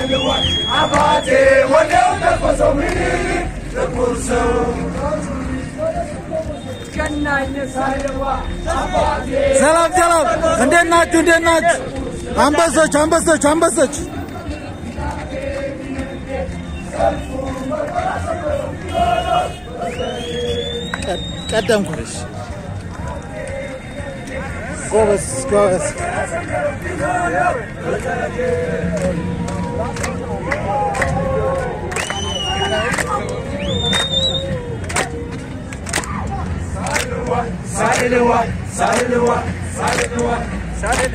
አባቴ ወዲያው ተኮሰው ምኒልክ ጥቁር ሰው ሰላም ሰላም፣ እንዴት ናችሁ? እንዴት ናችሁ? አንበሶች አንበሶች አንበሶች ቀደምኩሽ። ጎበዝ ጎበዝ። ሳልልዋ ሳልልዋ ሳልልዋ ሳልል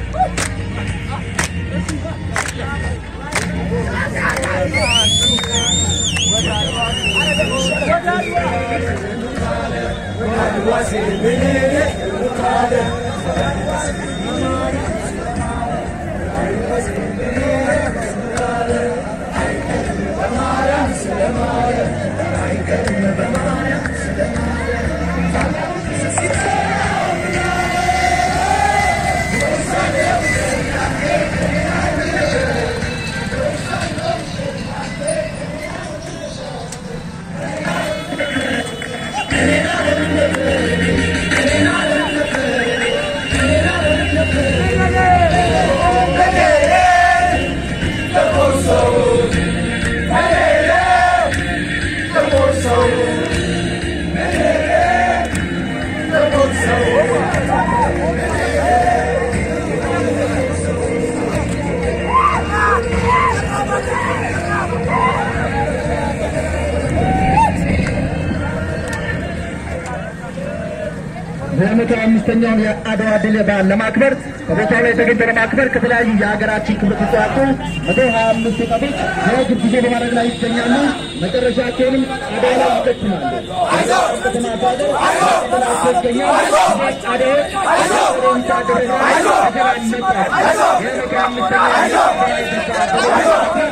በመቶ አምስተኛውን የአድዋ ድል በዓል ለማክበር በቦታው ላይ ተገኝቶ ለማክበር ከተለያዩ የሀገራችን ክፍሎች የተውጣጡ መቶ ሀያ አምስት ወጣቶች የእግር ጉዞ በማድረግ ላይ ይገኛሉ። መጨረሻቸውንም አድዋ ላይ ይፈጽማሉ። ከተማ አድዋ ከተማቸው ይገኛል። አድዋዎች አድዋን ታደረጋ ሀገር አነጻ የመቶ አምስተኛ